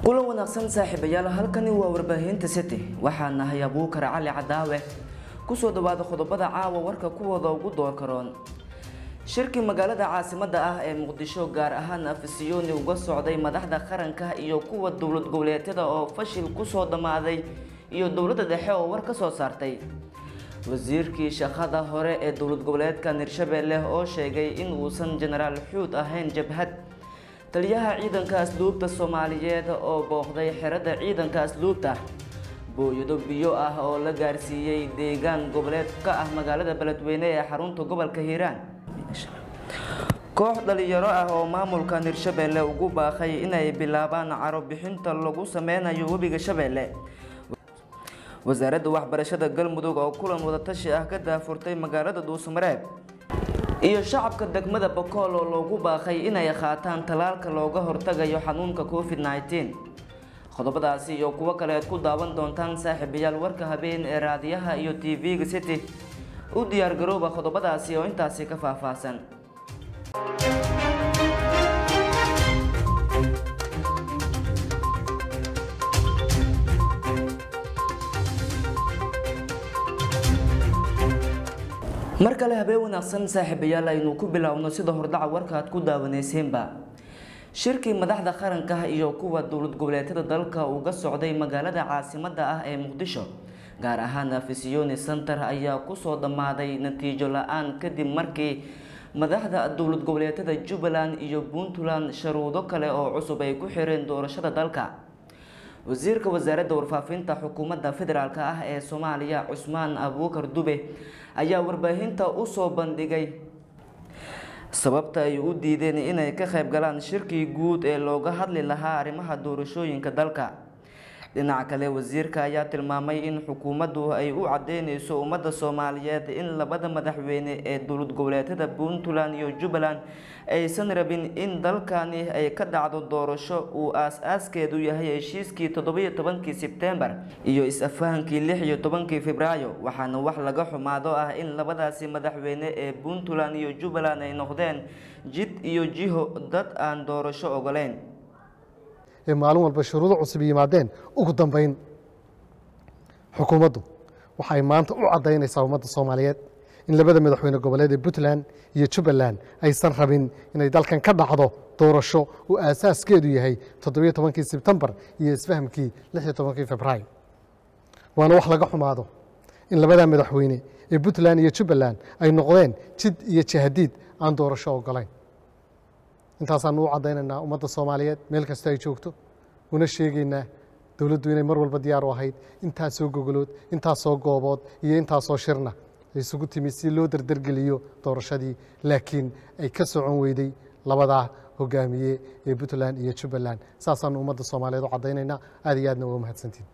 kulan wanaagsan saaxiibayaal halkani waa warbaahinta city waxaa nahay abuukar cali cadaawe kusoo dhawaada qodobada caawa warka kuwooda ugu door karoon shirkii magaalada caasimada ah ee muqdisho gaar ahaan afisiyoni uga socday madaxda qaranka iyo kuwa dowlad goboleedyada oo fashil kusoo dhammaaday iyo dowladda dhexe oo war ka soo saartay wasiirkii shaqada hore ee dowlad goboleedka hirshabelle oo sheegay in uusan jenaraal xuud ahayn jabhad taliyaha ciidanka asluubta soomaaliyeed oo booqday xerada ciidanka asluubta booyado biyo ah oo la gaarsiiyey deegaan goboleed ka ah magaalada beledweyne ee xarunta gobolka hiiraan koox dhalinyaro ah oo maamulkan hirshabelle ugu baaqay inay bilaabaan caro bixinta lagu sameynayo webiga shabeelle wasaaradda waxbarashada galmudug oo kulan wadatashi ah ka daafurtay magaalada dhuusamareeb iyo shacabka degmada bokool oo loogu baaqay inay qaataan talaalka looga hortagayo xanuunka covid nneteen qodobadaasi iyo kuwo kale aad ku daawan doontaan saaxiibayaal warka habeen ee raadiyaha iyo t v-ga city u diyaargarooba qodobadaasi oo intaasi ka faahfaahsan mar kale habeen wanaagsan saaxiibayaal aynu ku biloawno sida hordhaca warka aad ku daawaneyseenba shirkii madaxda qaranka iyo kuwa dowlad goboleedyada dalka uga socday magaalada caasimada ah ee muqdisho gaar ahaan afisiyoni center ayaa kusoo dhammaaday natiijo la-aan kadib markii madaxda dowlad goboleedyada jubbaland iyo puntland sharuudo kale oo cusub ay ku xireen doorashada dalka wasiirka wasaaradda warfaafinta xukuumadda federaalk ah ee soomaaliya cusmaan abuukar dube ayaa warbaahinta usoo bandhigay sababta ay u diideen inay ka qayb galaan shirkii guud ee looga hadli lahaa arrimaha doorashooyinka dalka dhinaca kale wasiirka ayaa tilmaamay in xukuumaddu ay u cadeyneyso ummadda soomaaliyeed in labada madaxweyne ee dowlad goboleedyada puntland iyo jubbaland aysan rabin in dalkani ay ka dhacdo doorasho uu aas-aaskeedu yahay heshiiskii toddobiyo tobankii sebtembar iyo is-afahankii lix iyo tobankii februaayo waxaana wax laga xumaado ah in labadaasi madaxweyne ee puntland iyo jubbaland ay noqdeen jid iyo jiho dad aan doorasho ogoleyn ee maalin walba shuruudo cusub yimaadeen ugu dambeyn xukuumaddu waxay maanta u caddaynaysaa ummadda soomaaliyeed in labada madaxweyne goboleed ee puntland iyo jubbaland aysan rabin inay dalkan ka dhacdo doorasho uu aasaaskeedu yahay toddobiyo tobankii sebtembar iyo isfahamkii lix iyo tobankii februaayo waana wax laga xumaado in labada madaxweyne ee puntland iyo jubbaland ay noqdeen jid iyo jahadiid aan doorasho ogolayn intaasaanu u caddaynaynaa ummadda soomaaliyeed meel kasta ay joogto una sheegaynaa dowladdu inay mar walba diyaar u ahayd intaasoo gogolood intaasoo goobood iyo intaasoo shirna isugu timi si loo dardargeliyo doorashadii laakiin ay ka socon weyday labadaa hogaamiye ee puntland iyo jubbaland saasaanu ummadda soomaaliyeed u caddaynaynaa aad iyo aadna waa mahadsantiin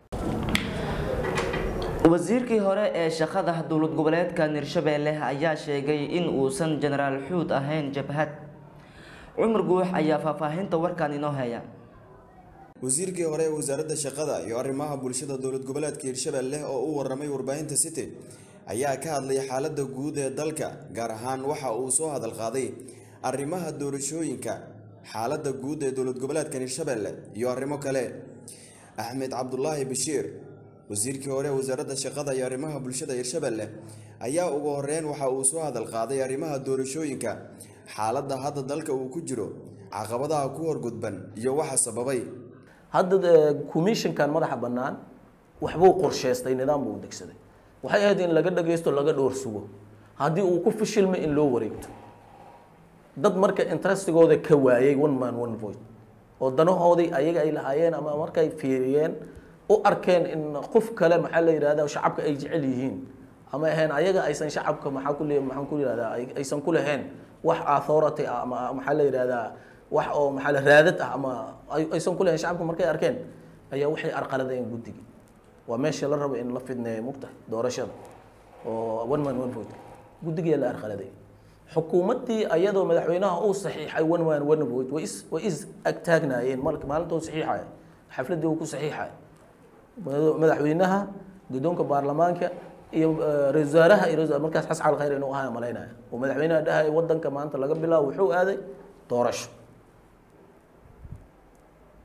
wasiirkii hore ee shaqada dowlad goboleedka hirshabelle ayaa sheegay in uusan jenaraal xuud ahayn jabhad cumar guux ayaa faahfaahinta warkan inoo heya wasiirkii hore ee wasaaradda shaqada iyo arrimaha bulshada dowlad goboleedka hirshabelle oo u waramay warbaahinta city ayaa ka hadlay xaaladda guud ee dalka gaar ahaan waxa uu soo hadal qaaday arrimaha doorashooyinka xaaladda guud ee dowlad goboleedka hirshabelle iyo arrimo kale axmed cabdulaahi bashiir wasiirkii hore ee wasaaradda shaqada iyo arrimaha bulshada hirshabelle ayaa ugu horeyn waxa uu soo hadal qaaday arrimaha doorashooyinka xaaladda hadda dalka uu ku jiro caqabadaha ku horgudban iyo waxa sababay hadda commissionkan madaxa bannaan waxbuu qorsheystay nidaam buu degsaday waxay ahayd in laga dhagaysto laga dhowr sugo haddii uu ku fishilmay in loo wareegto dad marka interestigooda ka waayay one man one voice oo danahoodii ayaga ay lahaayeen ama markay fiiriyeen u arkeen in qof kale maxaa la yidhahda shacabka ay jecel yihiin ama ahayn ayaga aysan shacabka maxaa ku maxaan ku yidhahdaa aysan ku lahayn wax authority ah ama maxaa la yidhahdaa wax oo maxaa la raadad ah ama aysan ku lahayn shacabka markay arkeen ayaa waxay arqaladeen guddigii waa meesha la rabo in la fidneeyo mugtahay doorashada oo one man one vote guddigiyaa la arqaladay xukuumaddii ayadoo madaxweynaha uu saxiixay one man one vote way is way is agtaagnaayeen marka maalinta uu saxiixaya xafladdii uu ku saxiixaya madaxweynaha guddoonka baarlamaanka iyo ra-isul wasaaraha iyo ra-isul markaas xasan cali khayr inuu ahaa malaynaya oo madaxweynaha dhahay wadanka maanta laga bilaabo wuxuu aaday doorasho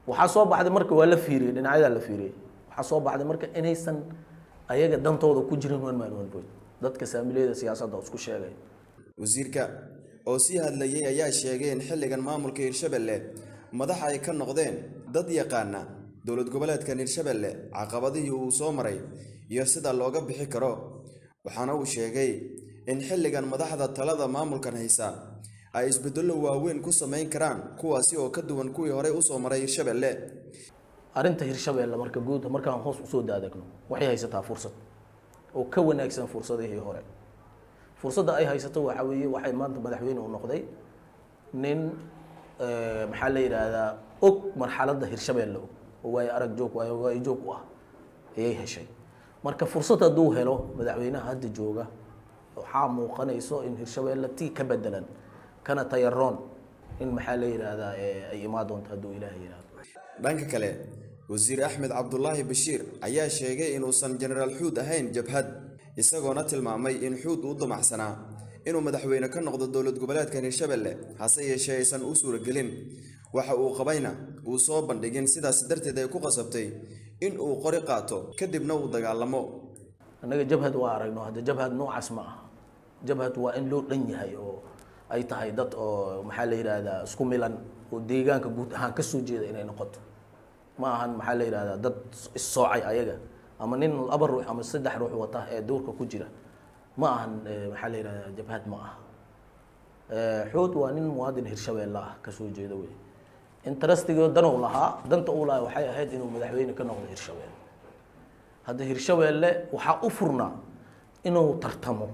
waxaa soo baxday marka waa la fiiriyey dhinacyadaa la fiiriyey waxaa soo baxday marka inaysan ayaga dantooda ku jirin one man one vote dadka saamiliyada siyaasadda oo isku sheegay wasiirka oo sii hadlayay ayaa sheegay in xilligan maamulka hirshabelle madaxa ay ka noqdeen dad yaqaana dowlad goboleedkan hirshabelle caqabadihii uu soo maray iyo sida looga bixi karo waxaana uu sheegay in xilligan madaxda talada maamulkan haysa ay isbedello waaweyn ku samayn karaan kuwaasi oo ka duwan kuwii horey usoo maray hirshabelle arrinta hirshabeelle marka guud markaan hoos usoo daadegno waxay haysataa fursad oo ka wanaagsan fursadihii hore fursadda ay haysato waxaa weeye waxay maanta madaxweyne u noqday nin eh, maxaa la yidhaahdaa og marxaladda hirshabeelle og oo waayo arag joog waayo waayo joog u ah ayay heshay marka fursad hadduu helo madaxweynaha hadda jooga waxaa muuqanayso in hirshabeelle tii ka bedelan kana tayaroon in maxaa la yidhaahdaa eh, ay imaan doonto hadduu ilaahay yidhaahdo dhanka kale wasiir axmed cabdulaahi bashiir ayaa sheegay inuusan jenaraal xuud ahayn jabhad isagoona tilmaamay in xuud uu damacsanaa inuu madaxweyne ka noqdo dowlad goboleedkan hirshabelle hase yeeshee aysan u suuragelin waxa uu qabayna uu soo bandhigin sidaas darteed ay ku qasabtay in uu qori qaato kadibna uu dagaalamo annaga jabhad waa aragno hadda jabhad noocaas ma aha jabhad waa in loo dhan yahay oo ay tahay dad oo maxaa la yidhaahdaa isku milan oo deegaanka guud ahaan ka soo jeeda inay noqoto ma ahan maxaa la yidhahdaa dad issoocay ayaga ama nin laba ruux ama saddex ruux wata ee duurka ku jira ma ahan eh, maxaa la yidhahdaa jabhad ma aha Eh, xood waa nin muwaadin hirshabeelle ah ka soo jeeda wey interestigo dan uu lahaa danta uu lahaa waxay ahayd inuu madaxweyne ka noqdo hirshabeelle hadda hirshabeelle waxaa u furnaa inuu tartamo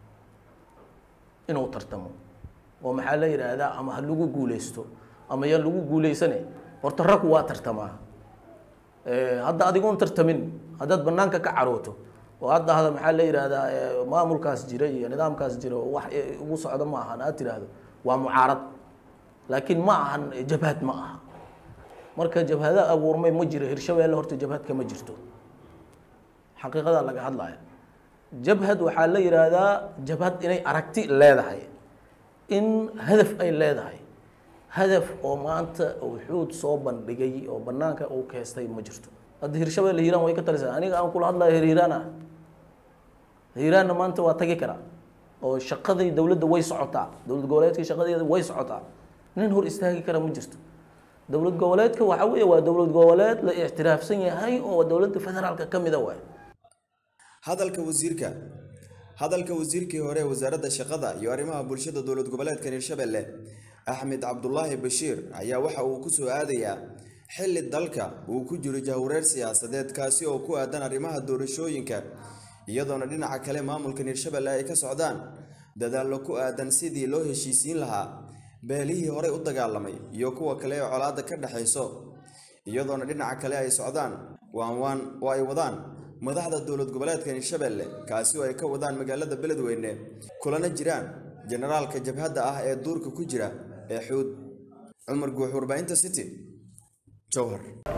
inuu tartamo oo maxaa la yidhaahdaa ama ha lagu guuleysto ama yaan lagu guuleysane horta rag waa tartamaa Eh, hadda adigoon tartamin haddaad banaanka ka carooto oo hadda hada maxaa la yidhaahdaa eh, maamulkaas jira iyo nidaamkaas jira oo wax eh, ugu socdo ma ahan aad tiraahdo waa mucaarad laakiin ma ahan eh, jabhad ma aha marka jabhada abuurmay ma jiro hirshabeelle horta jabhadka ma jirto xaqiiqadaa laga hadlaya jabhad waxaa la yidhaahdaa jabhad inay aragti leedahay in hadaf ay leedahay hadaf oo maanta uu xuud soo bandhigay oo banaanka uu keestay ma jirto hadda hirshabeelle hiiraan way ka talisaa aniga aan kula hadlayo hir hiiraan ah hiiraanna maanta waa tagi karaa oo shaqadii dowladda way socotaa dowlad goboleedka shaqadeeda way socotaa nin hor istaagi kara ma jirto dowlad goboleedka waxaa weeye waa dowlad goboleed la ictiraafsan yahay oo dowladda federaalka ka mida waay hadalka wasiirka hadalka wasiirkii hore ee wasaaradda shaqada iyo arrimaha bulshada dowlad goboleedkan hirshabelle axmed cabdulaahi bashiir ayaa waxa uu ku soo aadayaa xilli dalka uu ku jiro jahwareer siyaasadeed kaasi oo ku aadan arrimaha doorashooyinka iyadoona dhinaca kale maamulkan hirshabelle ay ka socdaan dadaallo ku aadan sidii loo heshiisiin lahaa beelihii horey u dagaalamay iyo kuwa kale ee colaadda ka dhexayso iyadoona dhinaca kale ay socdaan waan waan oo ay wadaan madaxda dowlad goboleedkan hirshabelle kaasi oo ay ka wadaan magaalada beledweyne kulana jiraan generaalka jabhadda ah ee duurka ku jira ee xuud cumar guux warbaahinta city jowhar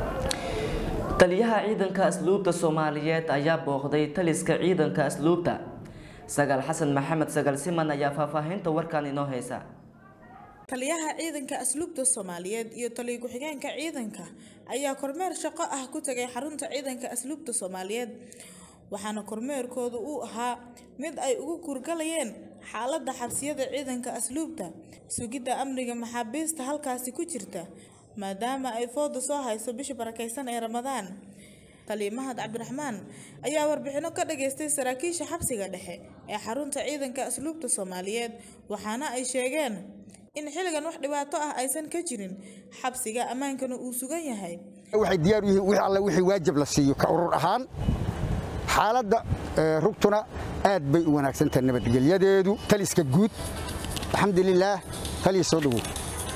taliyaha ciidanka asluubta soomaaliyeed ayaa booqday taliska ciidanka asluubta sagaal xasan maxamed sagaal siman ayaa faahfaahinta warkan inoo haysa taliyaha ciidanka asluubta soomaaliyeed iyo taliya ku-xigeenka ciidanka ayaa kormeer shaqo ah ku tagay xarunta ciidanka asluubta soomaaliyeed waxaana kormeerkoodu uu ahaa mid ay ugu kurgalayeen xaaladda xabsiyada ciidanka asluubta sugidda amniga maxaabiista halkaasi ku jirta maadaama ay fooda soo hayso bisha barakeysan ee ramadaan taliya mahad cabdiraxmaan ayaa warbixino ka dhageystay saraakiisha xabsiga dhexe ee xarunta ciidanka asluubta soomaaliyeed waxaana ay sheegeen in xilligan wax dhibaato ah aysan ka jirin xabsiga ammaankana uu sugan yahay waxay diyaar u yihiin wixii alle wixii waajib la siiyo ka urur ahaan xaaladda ee, rugtuna aad bay u wanaagsan tahay nabadgelyadeedu taliska guud alxamdulilaah taliya soo dhowow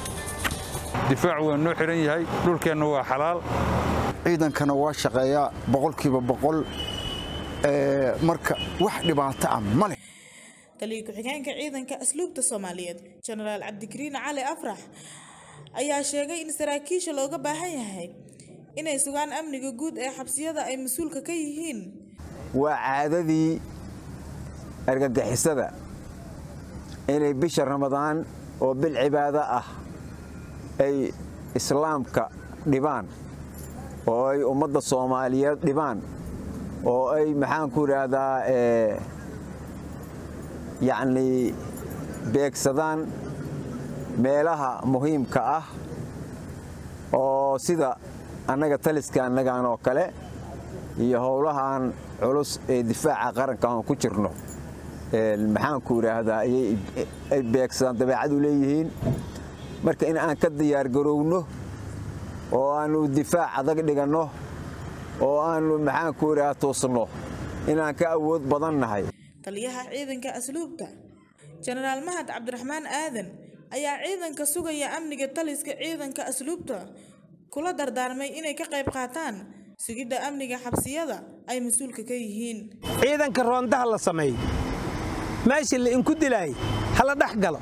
difaacu waa noo xiran yahay dhulkeenna waa xalaal ciidankana waa shaqeeyaa boqolkiiba boqol ee, marka wax dhibaato ah ma leh taliya ku-xigeenka ciidanka asluubta soomaaliyeed jenaraal cabdikariin cali afrax ayaa sheegay in saraakiisha looga baahan yahay inay sugaan amniga guud ee xabsiyada ay mas-uulka ka yihiin waa caadadii argagixisada inay bisha ramadaan oo bil cibaado ah ay islaamka dhibaan oo ay ummadda soomaaliyeed dhibaan oo ay maxaan ku idhaahdaa yacnii beegsadaan meelaha muhiimka ah oo sida annaga taliska annagan oo kale iyo howlahan culus ee difaaca qaranka aan ku jirno maxaan ku idhaahdaa ay beegsadaan dabeecad u leeyihiin marka in aan ka diyaargarowno oo aannu difaac adag dhiganno oo aannu maxaan ku idhaha toosno inaan ka awood badan nahay taliyaha ciidanka asluubta jenaraal mahad cabdiraxmaan aadan ayaa ciidanka sugaya amniga taliska ciidanka asluubta kula dardaarmay inay ka qayb qaataan sugidda amniga xabsiyada ay mas-uulka ka yihiin ciidanka roondaha la sameeyo meeshii la inku dilaayay hala dhex galo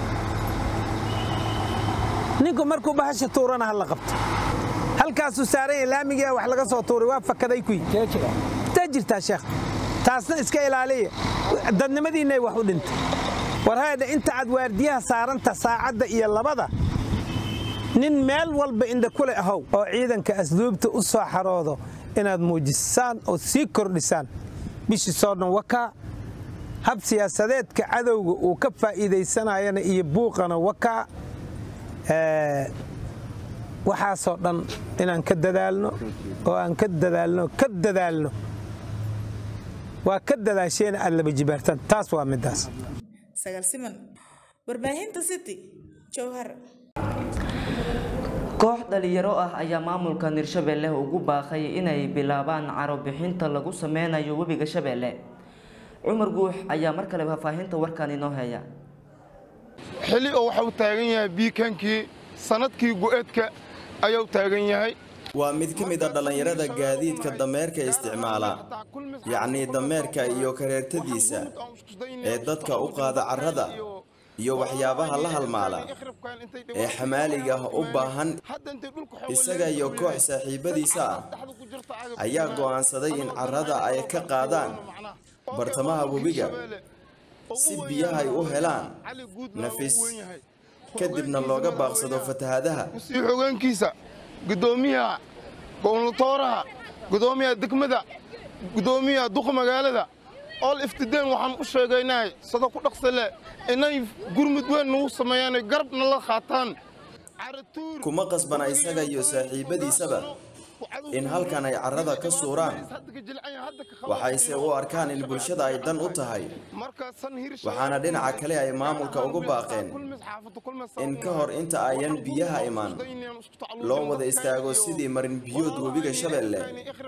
ninku markuu bahasha tuurana ha la qabto halkaasuu saaran yahay laamigia wax laga soo tuuray waa fakaday kuyi taa jirtaa sheekh taasna iska ilaaliya dadnimadiinnay wax u dhintay war haydha inta aad waardiyaha saaranta saacadda iyo labada nin meel walba indha kule ahow oo ciidanka asluubta u soo xaroodo inaad muujisaan oo sii kordhisaan bishii soo dhan wakaa hab siyaasadeedka cadowga uu ka faa'iidaysanayana iyo buuqana wakaa waxaasoo dhan inaan ka dadaalno oo aan ka dadaalno ka dadaalno waa ka dadaasheena aad laba jibaartaan taas waa middaas sagaal siman warbaahinta city jowhar koox dhalinyaro ah ayaa maamulka hirshabelle ugu baaqay inay bilaabaan caro bixinta lagu sameynayo webiga shabeelle cumar guux ayaa mar kale faahfaahinta warkan inoo heeya xili oo waxau taagan yahay biikankii sanadkii gu'eedka ayuu taagan yahay waa mid ka mid a dhallinyarada gaadiidka dameerka isticmaala yacnii dameerka iyo kareertadiisa ee dadka u qaada carrada iyo waxyaabaha la halmaala ee xamaaliga u baahan isaga iyo koox saaxiibbadiisa ah ayaa go'aansaday in carrada ay ka qaadaan bartamaha webiga si biyaha ay u helaan nafis kadibna looga baaqsado fatahadaha sii xogeenkiisa gudoomiyaha gownlatooraha gudoomiyaha degmada gudoomiyaha duqa magaalada ool iftideen waxaan u sheegaynahay sado ku dhaqsale inay gurmud weyn nagu sameeyaan garabna la qaataan kuma qasbana isaga iyo saaxiibbadiisaba in halkan ay carrada ka suuraan waxayse u arkaan in bulshada ay dan u tahay waxaana dhinaca kale ay maamulka ugu baaqeen in ka hor inta ayan biyaha imaan loo wada istaago sidii marin biyood webiga shabeelle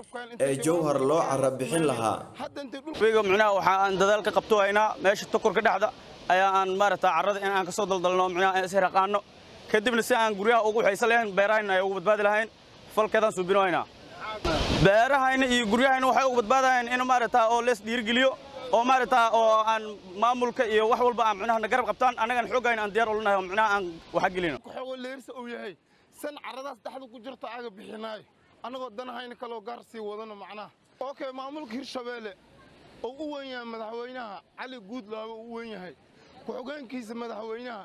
ee jowhar loo carra bixin lahaa webiga micnaha waxa aan dadaal ka qabto haynaa meesha tukurka dhexda ayaa aan maaragtaa carrada in aan ka soo daldalno micnaha aan ishiraqaano kadibna si aan guryaha ugu waxaysan lahayn beerahayna ay ugu badbaadi lahayn falkeedaan suubino haynaa beerahayna iyo guryahayna waxay ugu badbaadayaan in maaragtaa oo lees dhiirigeliyo oo maaragtaa oo aan maamulka iyo wax walba aan micnaha na garab qabtaan annagan xoogayna aan diyaar ulanahay oo micnaha aan waxa gelino xoogo leersa uu yahay san carradaas dhexda ku jirta aga bixinaayo annagoo danahayna kaloo gaar sii wadano macnaha okay maamulka hirshabeelle oo u weyn yahay madaxweynaha cali guudlaabe uu u weyn yahay ku-xogeenkiisa madaxweynaha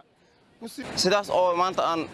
sidaas oo maanta aan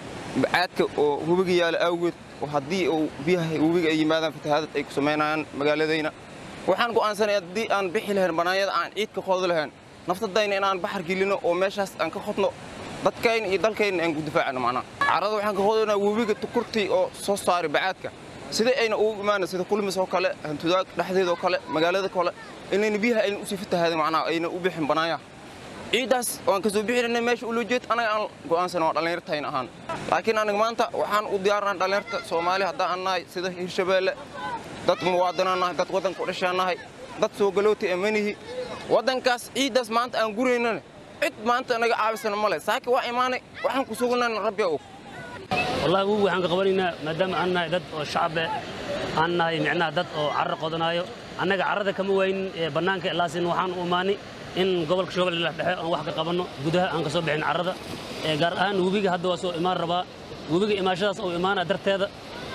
caadka oo webiga yaala awgeed haddii uu biyaha webiga ay yimaadaan fatahaadad ay ku samaynayaan magaaladayna waxaan go'aansanaya haddii aan bixi lahayn bannaanyada aan ciid ka qoodi lahayn naftadayna inaan baxar gelino oo meeshaas aan ka qodno dadkayna iyo dalkayna aan ku difaacano macnaha carrada waxaan ka qodaynaa webiga tukurtii oo soo saari bacaadka sidai ayna ugu imaana sida kulmis oo kale hantudaag dhexdeedoo kale magaalada kale inayna biyaha ayna usii fatahaadin macnaha ayna u bixin bannaanyaha ciiddaas waan ka soo bixinayna meesha ula jeed anaga aan go'aansana waa dhallinyartayn ahaan laakiin aniga maanta waxaan u diyaarnahay dhallinyarta soomaali haddaan aan nahay sida hirshabeelle dad muwaadinaan nahay dad waddanka u dhashaan nahay dad soo galootay amanihi waddankaas ciiddaas maanta aan guraynana cid maanta naga caawisana male saaki waa imaanay waxaan ku sugnayna rabbiga og wallahi wugu waxaan ka qabanaynaa maadaama aan nahay dad oo shacabe aan nahay micnaha dad oo carro qodanaayo annaga carrada kama waynin bannaanka ilaasin waxaan u imaanay in gobolka shoogale la dhexe aan wax ka qabanno gudaha aan ka soo bixin carrada gaar ahaan webiga hadda waa soo imaan rabaa webiga imaashadaas oo imaana darteeda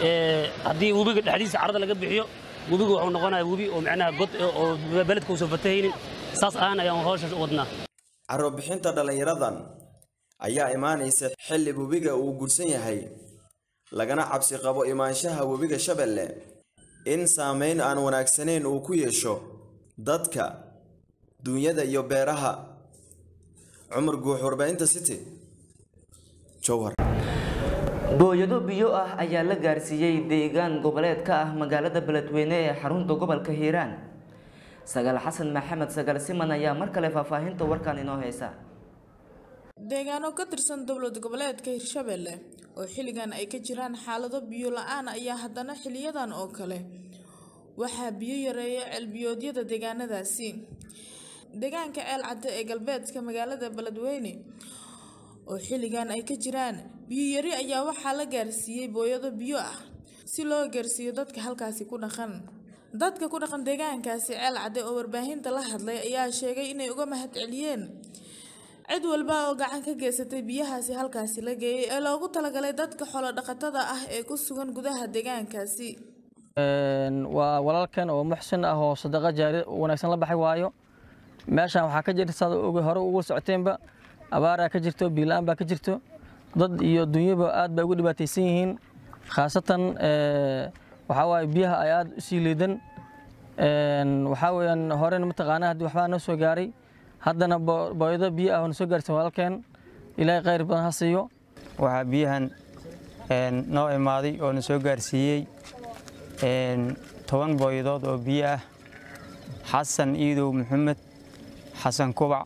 haddii webiga dhexdiisa carrada laga bixiyo webiga wuxuu noqonaya webi oo micnaha god oo beledka uusan fatahaynin saas ahaan ayaan hawshaas u wadnaa carro bixinta dhallinyaradan ayaa imaanaysa xilli webiga uu gursan yahay lagana cabsi qabo imaanshaha webiga shabeelle in saameyn aan wanaagsanayn uu ku yeesho dadka duunyada iyo beeraha cumar guux warbaahinta city jowhar booyado biyo ah ayaa la gaarsiiyey deegaan goboleed ka ah magaalada beledweyne ee xarunta gobolka hiiraan sagaal xasan maxamed sagaal siman ayaa mar kale faahfaahinta warkan inoo heysa deegaano ka tirsan dowlad goboleedka hirshabelle oo xilligan ay ka jiraan xaalado biyo la-aan ayaa haddana xiliyadan oo kale waxaa biyo yareeya ceelbiyoodyada deegaanadaasi deegaanka ceel cadde ee galbeedka magaalada beledweyne oo xilligan ay ka jiraan biyo yari ayaa waxaa la gaarsiiyey booyado biyo ah si loo gaarsiiyo dadka halkaasi ku dhaqan dadka ku dhaqan deegaankaasi ceel cadde oo warbaahinta la hadlay ayaa sheegay inay uga mahad celiyeen cid walba oo gacan ka geysatay biyahaasi halkaasi la geeyey ee loogu talagalay dadka xoolo dhaqatada ah ee ku sugan gudaha deegaankaasi waa walaalkan oo muxsin ah oo sadaqa jaari wanaagsan la baxay waayo meeshan waxaa ka jirta saad hore ugu socoteenba abaaraa ka jirto biilaan baa ka jirto dad iyo dunyaba aad bay ugu dhibaataysan yihiin khaasatan waxaa waaye biyaha ay aad u sii liidan waxaa weeyaan horena mataqaanaa haddii waxbaa noo soo gaaray haddana booyado biyo ah oo na soo gaarsan walaalkeen ilaahay khayr badan ha siiyo waxaa biyahan noo imaaday oo na soo gaarsiiyey toban booyadood oo biyo ah xasan iidow maxamed xasan kubac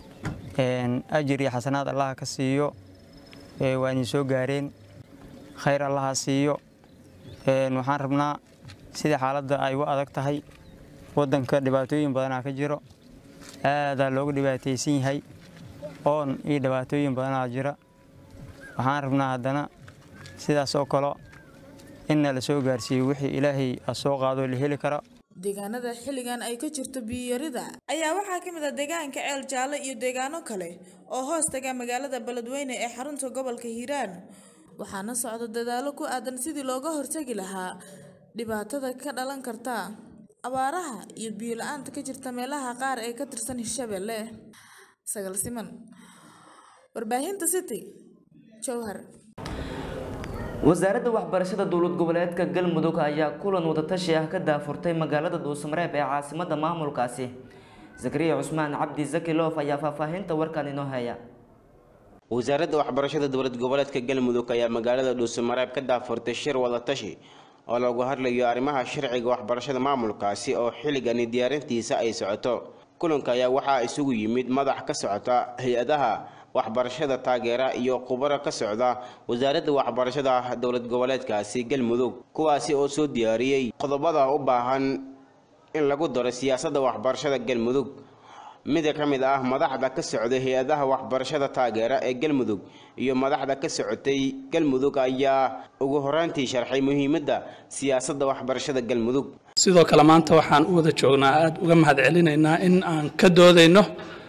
ajir iyo xasanaad allaha ka siiyo waa idin soo gaareen khayr allaha siiyo waxaan rabnaa sida xaaladda ay u adag tahay waddanka dhibaatooyin badanaa ka jiro aadaa loogu dhibaataysan yahay oon iyo dhibaatooyin badanaa jira waxaan rabnaa haddana sidaas oo kale inna la soo gaarsiiyo wixii ilaahay soo qaado la heli kara deegaanada xilligan ay ka jirto biyarida ayaa waxaa ka mid ah deegaanka ceel jaalle iyo deegaano kale oo hoos taga magaalada beledweyne ee xarunta gobolka hiiraan waxaana socda dadaalo ku aadan sidii looga hortagi lahaa dhibaatada ka dhalan karta abaaraha iyo biyo la-aanta ka jirta meelaha qaar ee ka tirsan hirshabelle sagal siman warbaahinta city jowhar wasaaradda waxbarashada dowlad goboleedka galmudug ayaa kulan wadatashi ah ka daafurtay magaalada dhuusamareeb ee caasimada maamulkaasi zakariya cusmaan cabdi zaki loof ayaa faahfaahinta warkan inoo haya wasaaradda waxbarashada dowlad goboleedka galmudug ayaa magaalada dhuusamareeb ka daafurtay shir wadatashi oo loogu hadlayo arrimaha sharciga waxbarashada maamulkaasi oo xilligani diyaarintiisa ay socoto kulanka ayaa waxaa isugu yimid madax ka socota hay-adaha waxbarashada taageera iyo khubaro ka socda wasaaradda waxbarashada dowlad goboleedkaasi galmudug kuwaasi oo soo diyaariyey qodobada u baahan in lagu daro siyaasadda waxbarashada galmudug mid ka mid ah madaxda ka socday hay-adaha waxbarashada taageera ee galmudug iyo madaxda ka socotay galmudug ayaa ugu horaantii sharxay muhiimadda siyaasadda waxbarashada galmudug sidoo kale maanta waxaan u wada joognaa aada uga mahad celinaynaa in aan ka doodayno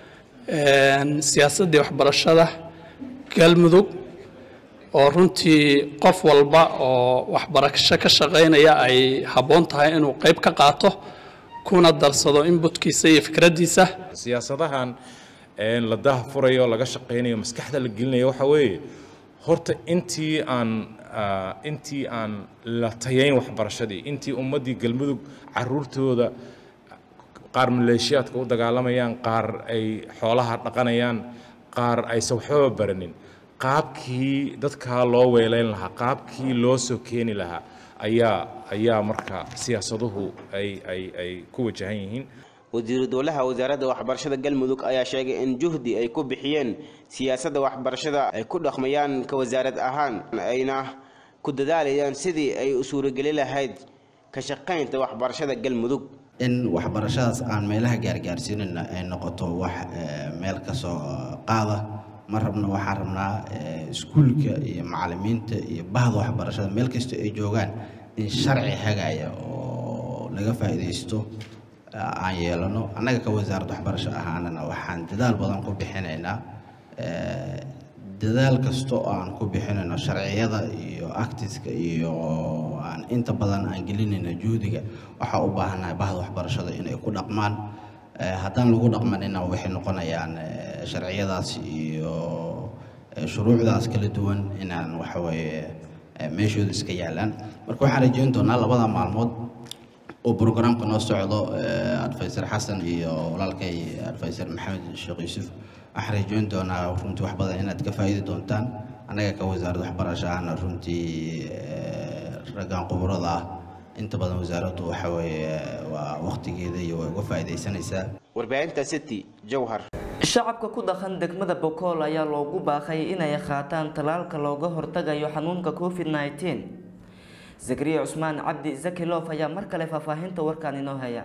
siyaasaddii waxbarashada galmudug oo runtii qof walba oo waxbarasho ka shaqaynaya ay habboon tahay inuu qayb ka qaato kuna darsado inbutkiisa iyo fikraddiisa siyaasadahan la daahfurayo laga shaqaynayo maskaxda la gelinayo waxa weeye horta intii aan intii aan la tayayn waxbarashadii intii ummaddii galmudug caruurtooda qaar maleeshiyaadka u dagaalamayaan qaar ay xoolaha dhaqanayaan qaar aysan waxbaba baranin qaabkii dadkaa loo weelayn lahaa qaabkii loo soo keeni lahaa ayaa ayaa marka siyaasaduhu ay ay ay ku wajahan yihiin wasiiru dowlaha wasaaradda waxbarashada galmudug ayaa sheegay in juhdi ay ku bixiyeen siyaasadda waxbarashada ay ku dhaqmayaan ka wasaarad ahaan ayna ku dadaalayaan sidii ay u suurogeli lahayd ka shaqaynta waxbarashada galmudug in waxbarashadaas aan meelaha gaargaarsiinayna ay noqoto wax meel ka soo qaada ma rabno waxaan rabnaa iskuulka iyo macallimiinta iyo bahda waxbarashada meel kasta ay joogaan in sharci hagaya oo laga faa'iidaysto aan yeelano annaga ka wasaaradda waxbarasho ahaanana waxaan dadaal badan ku bixinaynaa dadaal kasta oo aan ku bixinayno sharciyada iyo actiska iyo aan inta badan aan gelinayna juhdiga waxaa u baahannahay bahda waxbarashada inay ku dhaqmaan haddaan lagu dhaqmanina waxay noqonayaan sharciyadaas iyo shuruucdaas kala duwan inaan waxaweeye eh, meeshooda iska yaalaan marka waxaan rajeyn doonaa labada maalmood oo programka noo socdo eh, advisor xasan iyo walaalkay advisor maxamed sheekh yuusuf waxaan rajeyn doonaa runtii wax badan inaad ka faa'iidi doontaan annaga ka wasaaradda waxbarasho ahna runtii eh, raggan khuburada ah inta badan wasaaraddu waxa weeye waa waqtigeeda iyo way uga faa'iidaysanaysaa warbaahinta city jowhar shacabka ku dhaqan degmada bokool ayaa loogu baaqay inay qaataan tallaalka looga hortagayo xanuunka covid 19 zakariya cusmaan cabdi zakilof ayaa mar kale faahfaahinta warkaan inoo haya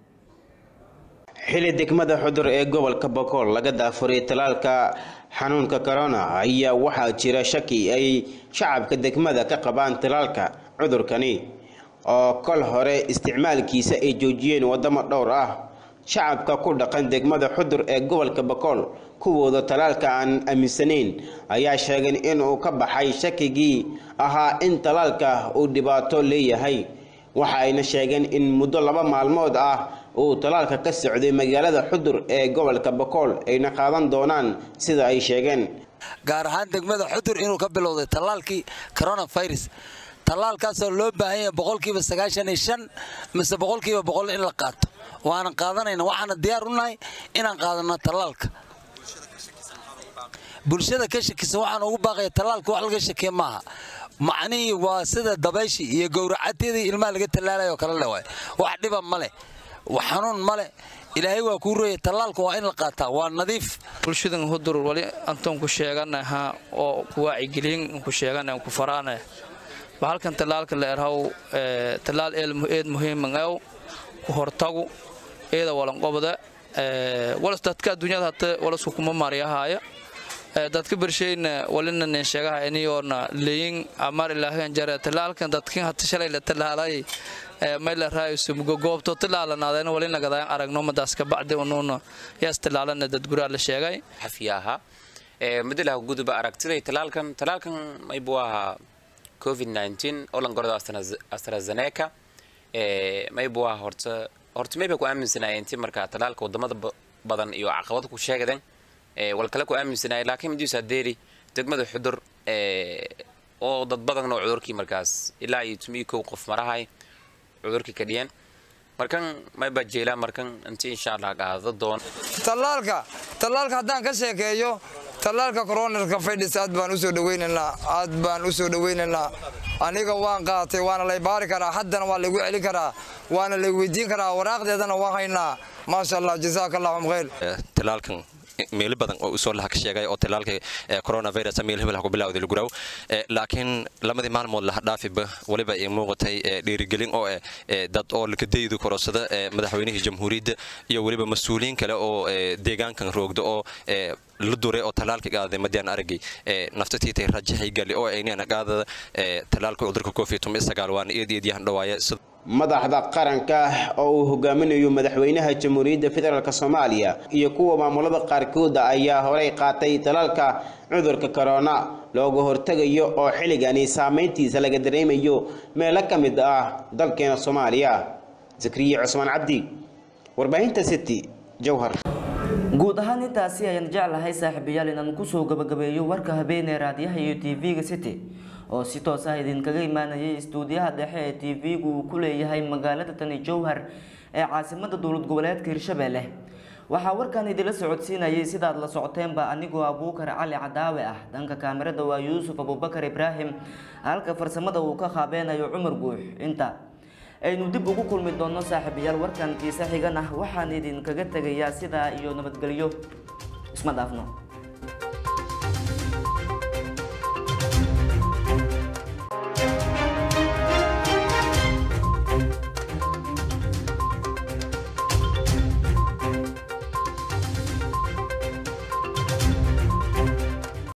xili degmada xudur ee gobolka bokool laga daafuray talaalka xanuunka corona ayaa waxaa jira shaki ay shacabka degmada ka qabaan talaalka cudurkani oo kol hore isticmaalkiisa ay joojiyeen wadamo dhowr ah shacabka ku dhaqan degmada xudur ee gobolka bokool kuwooda talaalka aan aaminsanayn ayaa sheegeen inuu ka baxay shakigii ahaa in talaalka uu dhibaato leeyahay waxa ayna sheegeen in muddo laba maalmood ah uu talaalka ka socday magaalada xudur ee gobolka bokool ayna qaadan doonaan sida ay sheegeen gaar ahaan degmada xudur inuu ka bilowday tallaalkii coronavirus tallaalkaasoo loo baahan yahay boqolkiiba sagaashan iyo shan mise boqolkiiba boqol in la qaato waanan qaadanayna waxaana diyaar u nahay inaan qaadano tallaalka bulshada ka shakisan waxaan ugu baaqaya tallaalka wax laga shakiya maaha macnihii waa sida dabayshii iyo gowracadyadii ilmaha laga tallaalayoo kale le waay wax dhiba ma leh wax xanuun ma leh ilaahay waa kuu rooyay tallaalka waa in la qaataa waa nadiif bulshadan hudur wali antoon ku sheeganaha oo ku wacyigelin ku sheegana ku faraana bahalkan tallaalka la erhaw tallaal eed muhiiman ew ku hortagu eeda walanqobda walas dadka adduunyada hata walasku kuma maaryahaaya dadka bershayna walina nin sheegaha iniyoona leyin amar ilaahan jare tallaalkan dadkin hata shalay la tallaalay mayla raayusu goobto tallaalanaadeen walina gadaan aragno madaas ka bacdi unuuna yaas tallaalana dad guraa la sheegay xafiyaha madilaha guduba aragtiday talaalkan talaalkan maybu ahaa covid 19 oo lan gordo astrazeneca maybu ahaa horta horta mayba ku aaminsanaya intii markaa talaalka wadamada badan iyo caqabada ku sheegaden wal kale ku aaminsanaya laakiin midiisa deeri degmada xudur oo dad badan oo cudurkii markaas ilaa iyo tumiyo kow qof marahay cudurkii ka dhiyeen markan mayba jeelaa markan intii insha allah qaado doon tallaalka tallaalka haddaan ka sheekeeyo tallaalka coronarka fidhis aad baan usoo dhaweynaynaa aad baan usoo dhaweynaynaa aniga waan qaatay waana lay baari karaa haddana waa laygu celin karaa waana lay weydiin karaa waraaqdeedana waan haynaa maasha allah jazaaka allahum khayr talaalkan meelo badan oo usoo laha ka sheegay oo talaalka coronavirus meel hebel ha ku bilowday lagu raw laakiin lamadii maalmood laha dhaafiba waliba ay muuqatay dhiirigelin oo dad oo lakadaydu korosada madaxweynihii jamhuuriyadda iyo weliba mas-uuliyiin kale oo deegaankan roogda oo la duray oo talaalka qaaday madiyaan aragay naftatiitay rajahay gali oo aynana qaadada talaalka cudurka covid waana eed eed yahan dhawaaya madaxda qaranka oo uu hogaaminayo madaxweynaha jamhuuriyadda federaalk soomaaliya iyo kuwa maamulada qaarkooda ayaa horey qaatay talaalka cudurka corona looga hortegayo oo xilligani saameyntiisa laga dareemayo meelo ka mid ah dalkeena soomaaliya zakriya cusmaan cabdi warbaahinta city jowhar guud ahaan intaasi ayaan jeclahay saaxiibayaal inaan kusoo gabagabeeyo warka habeenee raadiyaha iyo tv-ga city oo si toos ah idinkaga imaanayay istuudiyaha dhexe ee tv-gu uu ku leeyahay magaalada tani jowhar ee caasimada dowlad goboleedka hirshabelle waxaa warkan idinla socodsiinayay sidaad la socoteenba anigoo abuukar cali cadaawe ah dhanka kaamirada waa yuusuf abubakar ibraahim halka farsamada uu ka qaabeenayo cumar guux inta aynu dib ugu kulmi doonno saaxiibayaal warkan kiisa xigan ah waxaan idinkaga tegayaa sidaa iyo nabadgelyo isma dhaafno